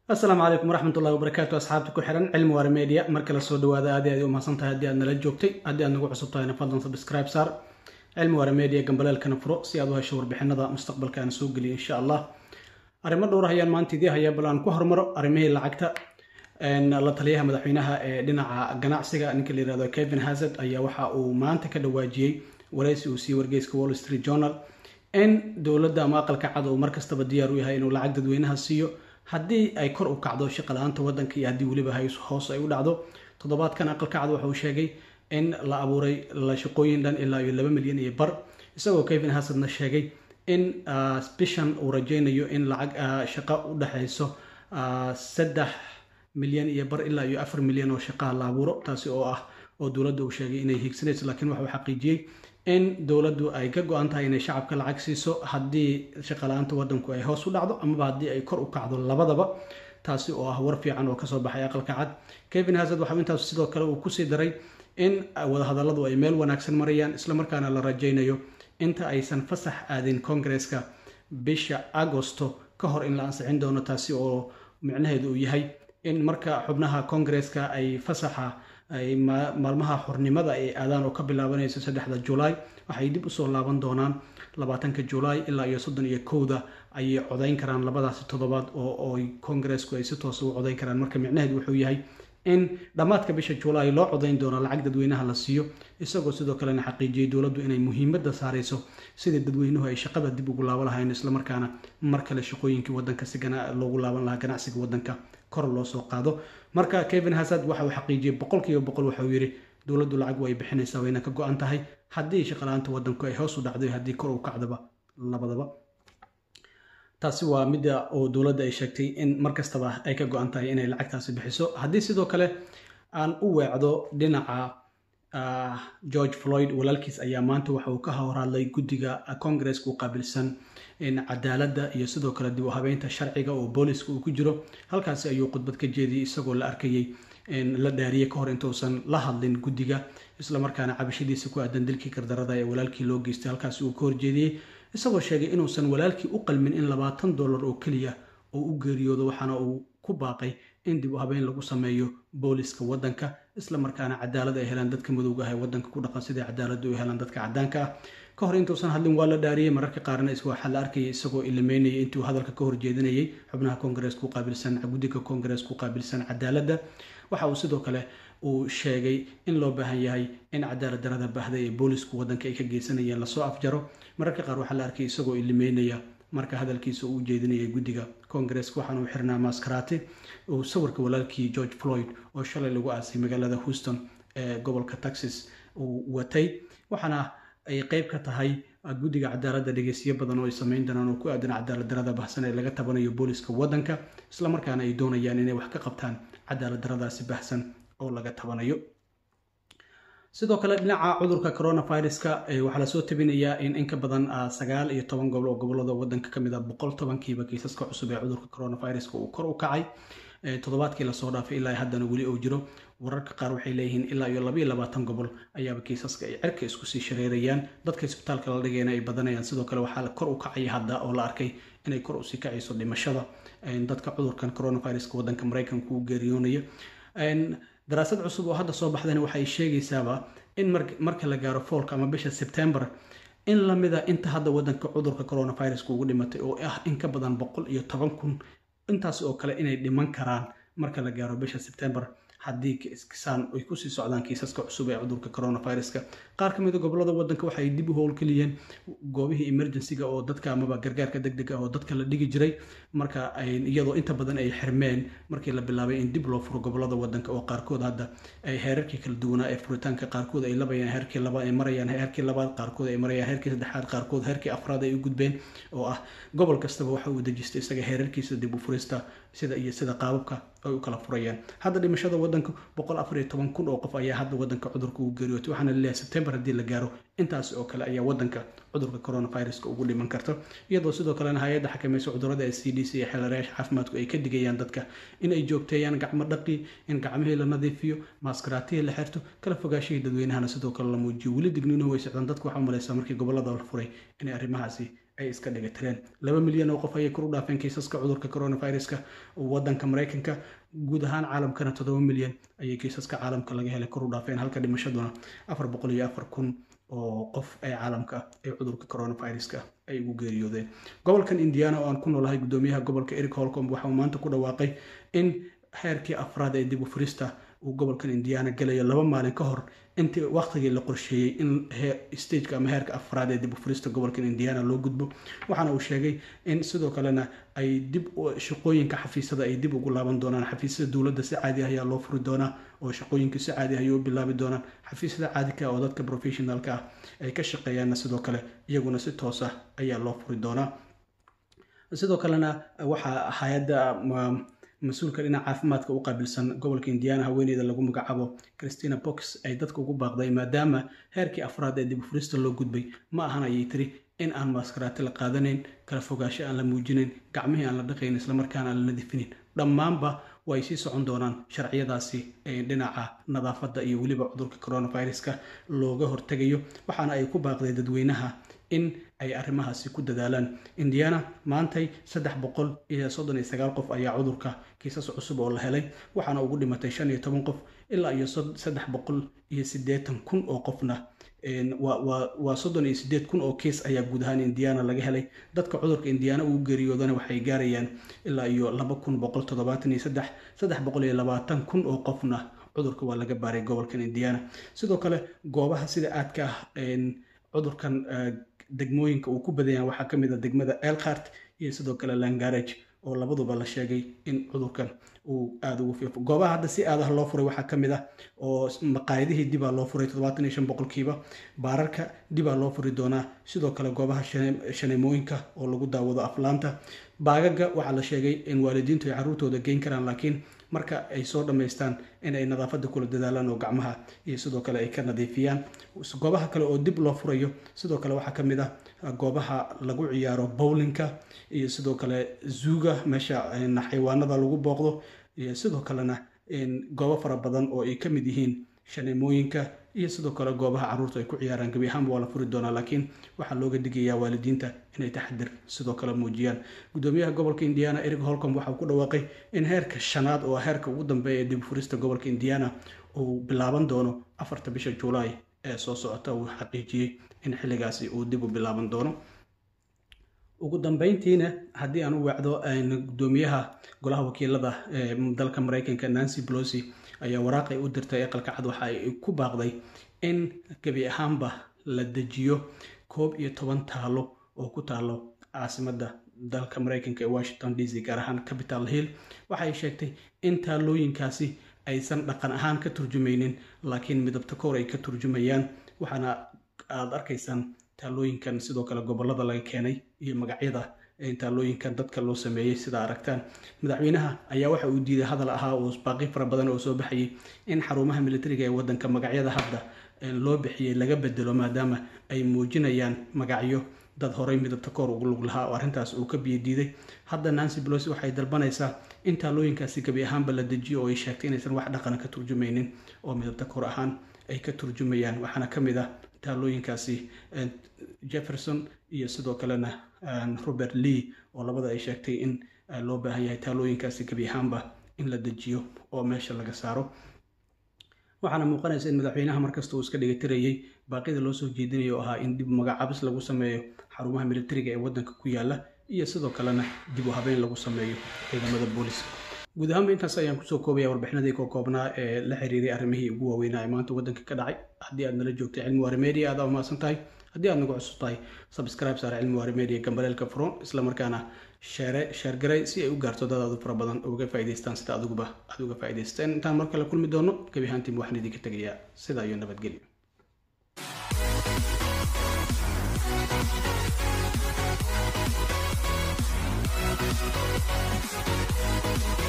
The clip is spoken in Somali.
asalaamu calaykum waraxmatullahi wabarakaatu asxaabta ku xihan cilmi waare media marka la soo dhawaada aad aad u mahadsan tahay haddii aad nala joogtay haddii aad nagu cusub tahayna fadlan subscribe saar cilmi waare media gambaleelkana furo si aad u hesho warbixinada mustaqbalka aan soo geliyo insha allah arrimo dhowr ayaan maanta idii hayaa bal aan ku hormaro arrimihii lacagta la taliyaha madaxweynaha ee dhinaca ganacsiga ninka la yirahdo kevin hazard ayaa waxa uu maanta ka dhawaajiyey waraysi uu siiyey wargeyska wall street journal in dowladda ama aqalka cad uu markastaba diyaar u yahay inuu lacag dadweynaha siiyo haddii ay kor u kacdo shaqala-aanta waddanka iyo haddii weliba hoos ay u dhacdo toddobaadkan aqalka cad waxa uu sheegay in la abuuray la shaqooyin dhan ilaa iyo laba milyan iyo bar isagoo kevin hasadna sheegay in bishan uu rajaynayo in lacag shaqo u dhexayso saddex milyan iyo bar ilaa iyo afar milyan oo shaqaha la abuuro taasi oo ah oo dowladda uu sheegay inay hiigsanayso laakiin waxa uu xaqiijiyey in dowladdu ay ka go-an tahay inay shacabka lacag siiso haddii shaqala-aanta waddanku ay hoos u dhacdo amaba haddii ay kor u kacdo labadaba taasi oo ah war fiican oo kasoo baxay aqalka cad kevin hazard waxau intaas sidoo kale uu kusii daray in wadahadalladu ay meel wanaagsan marayaan islamarkaana la rajaynayo inta aysan fasax aadin kongareska bisha agosto ka hor in la ansixin doono taasi oo micnaheedu uu yahay in marka xubnaha kongareska ay fasaxa ay maalmaha xornimada ay aadaan oo ka bilaabanayso saddexda julaay waxay dib usoo laaban doonaan labaatanka julaay ilaa iyo soddon iyo kowda ayay codayn karaan labadaasi toddobaad oo kongaresku ay si toosa u codayn karaan marka micnaheedu wuxuu yahay in dhammaadka bisha julaay loo codayn doono lacag dadweynaha la siiyo isagoo sidoo kalena xaqiijiyey dowladdu inay muhiimadda saarayso sidii dadweynuhu ay shaqada dib ugu laaban lahayn islamarkaana mar kale shaqooyinkii waddanka si loogu laaban lahaa ganacsiga waddanka kor loo soo qaado marka kevin hazard waxa uu xaqiijiyey boqol kiiba boqol waxa uu yidhi dowladdu lacag way bixinaysaa wayna ka go-an tahay haddii shaqala-aanta waddanku ay hoos u dhacday haddii kor u kacdaba labadaba taasi waa midda oo dowladda ay sheegtay in mar kastaba ay ka go-an tahay inay lacagtaasi bixiso haddii sidoo kale aan u weecdo dhinaca george floyd walaalkiis ayaa maanta waxa uu ka horhadlay guddiga congareska u qaabilsan cadaaladda iyo sidoo kale dib u habeynta sharciga oo booliska uu ku jiro halkaasi ayuu khudbad ka jeediyey isagoo la arkayey la dhaariyey ka hor intuusan la hadlin guddiga islamarkaana cabashadiisa ku aadan dilkii gardarada ee walaalkii loo geystay halkaasi uu ka horjeediyey isagoo sheegay inuusan walaalkii u qalmin in labaatan dollar oo keliya oo u geeriyoodo waxaana uu ku baaqay in dib u habeyn lagu sameeyo booliska waddanka islamarkaana cadaalad ay helaan dadka madowga ah ee waddanka ku dhaqan sidai cadaaladdu ay helaan dadka caddaanka ah ka hor intuusan hadlin waa la dhaariyey mararka qaarna waxaa la arkayay isagoo ilimeynayay intuu hadalka ka horjeedinayay xubnaha kongareska u qaabilsan guddiga kongareska u qaabilsan cadaaladda waxa uu sidoo kale uu sheegay in loo baahan yahay in cadaalad darada baahday ee boolisku waddanka ay ka geysanayeen lasoo afjaro mararka qaar waxaa la arkayay isagoo ilimeynaya marka hadalkiisa uu jeedinayay guddiga kongareska waxaana uu xirnaa maskaraati uu sawirka walaalkii george floyd oo shalay lagu aasay magaalada houston ee gobolka texas uu watay waxaana ay qeyb ka tahay guddiga cadaaladda dhegeysiyo badan oo ay sameyn doonaan oo ku aadan cadaalad darada bahsan ee laga tabanayo booliska waddanka islamarkaana ay doonayaan inay wax ka qabtaan cadaalad daradaasi bahsan oo laga tabanayo sidoo kale dhinaca cudurka coronaviruska waxaa lasoo tabinayaa in in ka badan sagaal iyo toban gobol oo gobolada waddanka kamid a boqol tobankiiba kiisaska cusub ee cudurka coronaviruska uu kor u kacay toddobaadkii lasoo dhaafay ilaa haddana weli uu jiro wararka qaar waxay leeyihiin ilaa iyo labaiyo labaatan gobol ayaaba kiisaska ay cirka isku sii shareerayaan dadka isbitaalka la dhigayna ay badanayaan sidoo kale waxaa kor u kacaya hadda oo la arkay inay kor usii kacayso dhimashada dadka cudurkan coronaviruska waddanka maraykanka u geeriyoonaya daraasad cusub oo hadda soo baxdayna waxay sheegaysaaba in marka la gaaro foolka ama bisha sebtembar in lamida inta hadda waddanka cudurka coronaviruska ugu dhimatay oo ah in ka badan boqol iyo toban kun intaas oo kale inay dhiman karaan marka la gaaro bisha sebtembar haddii saan ay kusii socdaan kiisaska cusub ee cudurka coronaviruska qaar ka mida gobolada waddanka waxay dib u howlgeliyeen goobihii emergencyga oo dadka amaba gargaarka deg deg ah oo dadka la dhigi jiray marka iyadoo inta badan ay xirmeen markii la bilaabay in dib loo furo gobolada waddanka oo qaarkood hadda ay heerarkii kala duwanaa ee furitaanka qaarkood ay labayaan heerkii labaad ay marayaan heerkii labaad qaarkood ay marayaan heerkii saddexaad qaarkood heerkii afraad ay u gudbeen oo ah gobol kastaba waxa uu dejistay isaga heerarkiisa dib u furista sida iyo sida qaababka ay u kala furayaan hadda dhimashada waddanka boqol afar iyo toban kun oo qof ayaa hadda waddanka cudurka ugu geeriyootay waxaana laleeyahay sebtembar haddii la gaaro intaas oo kale ayaa waddanka cudurka coronaviruska ugu dhiman karta iyadoo sidoo kalena hay-adda xakamaysa cudurada ee c d c iyo xeelarayaasha caafimaadku ay ka digayaan dadka in ay joogteeyaan gacmo dhaqi in gacmihii la nadiifiyo maaskaraatihii la xirto kala fogaashihii dadweynahana sidoo kale la muujiyo weli digniinuhu way socdaan dadku waxaa umalaysaa markii gobolada la furay inay arrimahaasi ay iska dhigatireen laba milyan oo qof ayay kor u dhaafeen kiisaska cudurka coronaviruska wadanka maraykanka guud ahaan caalamkana toddoba milyan ayay kiisaska caalamka laga helay kor u dhaafeen halka dhimashaduna afar boqol iyo afar kun oo qof ee caalamka ee cudurka coronaviruska ay ugu geeriyoodeen gobolkan indiana oo aan ku noolahay guddoomiyaha gobolka eric holcomb waxa uu maanta ku dhawaaqay in heerkii afraad ee dib u furista uu gobolkan indiana gelayo laba maalin ka hor intii waqtigii la qorsheeyey in stageka ama heerka afraad ee dib u furista gobolkan indiana loo gudbo waxaana uu sheegay in sidoo kalena ay dib shaqooyinka xafiisyada ay dib ugu laaban doonaan xafiisyada dowladda si caadi ah ayaa loo furi doonaa oo shaqooyinka si caadi ah ayay u bilaabi doonaan xafiisyada caadika oo dadka professionalka ah ay ka shaqeeyaanna sidoo kale iyaguna si toos ah ayaa loo furi doonaa sidoo kalena waxaa hay-adda mas-uulka dhinaca caafimaadka u qaabilsan gobolka indiana haweeneyda lagu magacaabo christina box ay dadka ugu baaqday maadaama heerkii afraad ee dib u furista loo gudbay ma ahan ayay tiri in aan maaskaraati la qaadanayn kala fogaasho aan la muujinayn gacmihii aan la dhaqayn islamarkaana aan la nadifinin dhammaanba way sii socon doonaan sharciyadaasi dhinaca nadaafadda iyo weliba cudurka coronaviruska looga hortegayo waxaana ay ku baaqday dadweynaha in ay arrimahaasi ku dadaalaan indiana maantay saddex boqol iyo soddon iyo sagaal qof ayaa cudurka kiisas cusub oo la helay waxaana ugu dhimatay shan iyo toban qof ilaa iyo saddex boqol iyo siddeetan kun oo qofna waa soddon iyo siddeed kun oo kiis ayaa guud ahaan indiana laga helay dadka cudurka indiana ugu geeriyoodana waxay gaarayaan ilaa iyo laba kun boqol toddobaatan iyo saddex saddex boqol iyo labaatan kun oo qofna cudurka waa laga baaray gobolkan indiana sidoo kale goobaha sida aadka ah cudurkan degmooyinka uu ku badanyaan waxaa ka mid a degmada elkhart iyo sidoo kale langarage oo labaduba la sheegay in cudurkan uu aada ugu fiifo goobaha hadda si aadaha loo furay waxaa ka mid ah oo maqaayadihii dibaa loo furay toddobaatan iyo shan boqolkiiba baararka dibaa loo furi doonaa sidoo kale goobaha shaneemooyinka oo lagu daawado aflaanta baagaga waxaa la sheegay in waalidiintu ay carruurtooda geyn karaan laakiin marka ay soo dhammaystaan in ay nadaafadda kula dadaalaan oo gacmaha iyo sidoo kale ay ka nadiifiyaan goobaha kale oo dib loo furayo sidoo kale waxaa ka mid ah goobaha lagu ciyaaro bowlinka iyo sidoo kale zuuga meesha xayawaanada lagu booqdo iyo sidoo kalena goobo fara badan oo ay ka mid yihiin shaneemooyinka iyo sidoo kale goobaha carruurtu ay ku ciyaaraan gebi ahaanba waa la furi doonaa laakiin waxaa looga digayaa waalidiinta inay taxadir sidoo kale muujiyaan guddoomiyaha gobolka indiana eric holcomb waxauu ku dhawaaqay in heerka shanaad oo heerka ugu dambeeya ee dib furista gobolka indiana uu bilaaban doono afarta bisha juulaay ee soo socota uu xaqiijiyey in xilligaasi uu dib u bilaaban doono ugu dambeyntiina haddii aan u wacdo guddoomiyaha golaha wakiilada ee dalka maraykanka nancy blosi ayaa waraaqay u dirtay aqalka cad waxa ay ku baaqday in gebi ahaanba la dejiyo koob iyo toban taalo oo ku taalo caasimadda dalka maraykanka ee washington d c gaar ahaan capital hill waxay sheegtay in taalooyinkaasi aysan dhaqan ahaan ka turjumaynin laakiin midabta koor ay ka turjumayaan waxaana aada arkaysaan taalooyinkan sidoo kale gobolada laga keenay iyo magacyada taalooyinkan dadka loo sameeyey sida aragtaan madaxweynaha ayaa waxa uu diiday hadal ahaa oo baaqi fara badan oo soo baxayay in xarumaha militariga ee wadanka magacyada hadda loo bixiyey laga bedelo maadaama ay muujinayaan magacyo dad horey midabta koor ugu lug lahaa oo arrintaas uu ka biyo diiday hadda nancy belosi waxay dalbanaysaa in taalooyinkaasi gebi ahaanba la dejiyo oo ay sheegtay inaysan wax dhaqana ka turjumaynin oo midabta koor ahaan ay ka turjumayaan waxaana ka mid ah taalooyinkaasi jefferson iyo sidoo kalena robert lee oo labada ay sheegtay in loo baahan yahay taalooyinkaasi gebi ahaanba in la dejiyo oo meesha laga saaro waxaana muuqanaysa in madaxweynaha markasta uu iska dhigatirayay baaqida loo soo jeedinayo oo ahaa in dib magacabis lagu sameeyo xarumaha militariga ee waddanka ku yaala iyo sidoo kalena dib u habeyn lagu sameeyo ciidamada booliska guud ahaanba intaas ayaan kusoo koobaya warbixinadii koo koobnaa ee la xiriiray arrimihii ugu waaweynaa ee maanta waddanka ka dhacay haddii aad nala joogtay cilmi waari media aad umahadsan tahay haddii aad nagu cusub tahay subscribe saar cilmi waari media gambaleelka furon islamarkaana sheere sheergaray si ay u gaarto dad aadu fara badan uga faa'idaystaan sida adiguba aad uga faa'idaysteen intaan mar kale kulmi doono gebi ahaantiinba waxaan idinka tegayaa sidaa iyo nabadgelyo Thank you.